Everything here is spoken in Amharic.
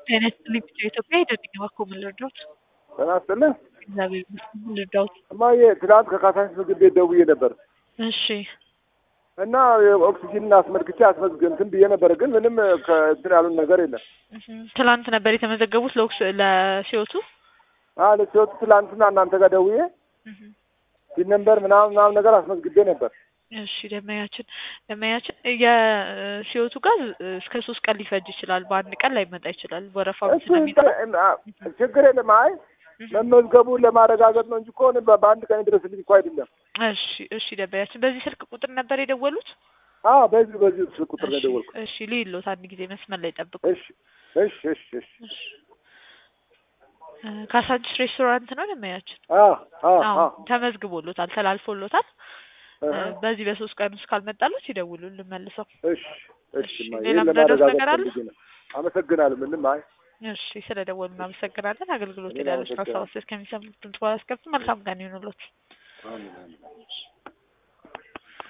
ጤና ይስጥልኝ ብቻ ኢትዮጵያ ሄደልኝ እባክዎ ምን ልርዳዎት? ጤና ይስጥልኝ እግዚአብሔር ይመስገን ምን ልርዳዎት? እማዬ ትናንት ከካሳንቺስ ምግብ ቤት ደውዬ ነበር እሺ እና ኦክሲጂንን አስመልክቼ አስመዝግን እንትን ብዬ ነበር፣ ግን ምንም ከእንትን ያሉን ነገር የለም። እህም፣ ትላንት ነበር የተመዘገቡት ለኦክስ ለሲዮቱ አለ ሲወጡ ትላንትና እናንተ ጋር ደውዬ እህም። ሲን ነበር ምናምን ምናምን ነገር አስመዝግቤ ነበር። እሺ ደመያችን ደመያችን የሲዮቱ ጋር እስከ ሶስት ቀን ሊፈጅ ይችላል። በአንድ ቀን ላይመጣ ይችላል። ወረፋው እሱ ስለሚኖር ችግር የለም። አይ መመዝገቡን ለማረጋገጥ ነው እንጂ እኮ እኔ በ- በአንድ ቀን ድረስልኝ እኮ አይደለም። እሺ እሺ ደመያችን በዚህ ስልክ ቁጥር ነበር የደወሉት? አዎ በዚህ በዚህ ስልክ ቁጥር ነው እሺ የደወልኩት። እሺ ልይሎት አንድ ጊዜ መስመር ላይ ጠብቁ። እሺ እሺ እሺ እሺ እሺ እ ካሳንቺስ ሬስቶራንት ነው ደመያችን? አዎ አዎ አዎ አዎ ተመዝግቦሎታል፣ ተላልፎሎታል። እ እህ፣ በዚህ በሶስት ቀን ውስጥ ካልመጣሉት ይደውሉልን መልሰው። እሺ እሺ እሺ እማዬ፣ ሌላ ይሄን ምረዳት ለማረጋገጥ ነገር አለ? ፈልጌ ነው። አመሰግናለሁ። ምንም አይ እሺ ስለ ደወሉ እናመሰግናለን። አገልግሎት እኔም ያለች አመሰግናለሁ። ሀሳብ እስከሚሰሙት ድምጽ ባላስከፍት መልካም ቀን ይሁንሎት። አሜን አሜን።